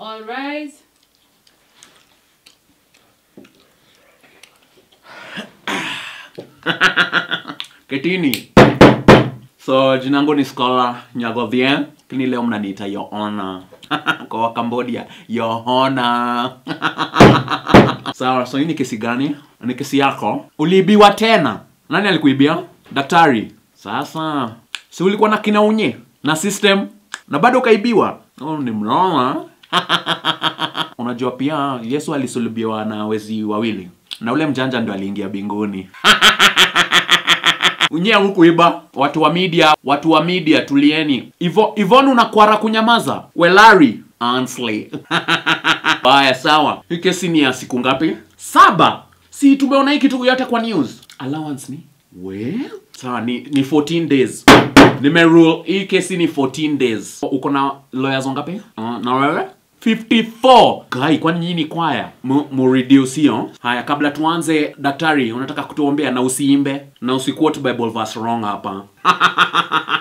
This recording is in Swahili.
All rise. Ketini. So jina langu ni Scholar Nyagodhien, lakini leo mnaniita Your Honor. Kwa wa Cambodia, Your Honor. Sawa, so hii ni kesi gani? Ni kesi yako. Uliibiwa tena. Nani alikuibia? Daktari. Sasa, si ulikuwa na kinaunye na system na bado ukaibiwa? Oh, ni mnoma. Unajua pia Yesu alisulubiwa na wezi wawili na ule mjanja ndo aliingia binguni. Unyea hukuiba watu wa media, watu wa media tulieni. Ivo, Ivon unakwara kunyamaza. Welari Ansley. Baya sawa. Hii kesi ni ya siku ngapi? Saba. Si tumeona hii kitu yote kwa news. Allowance ni? Well, sawa ni, ni 14 days. Nimerule hii kesi ni 14 days. Uko na lawyers wangapi? Uh, na wewe? 54 Guy, kwani nyinyi ni kwaya mu, mu reduce hiyo haya kabla tuanze daktari unataka kutuombea na usiimbe na usiquote bible verse wrong hapa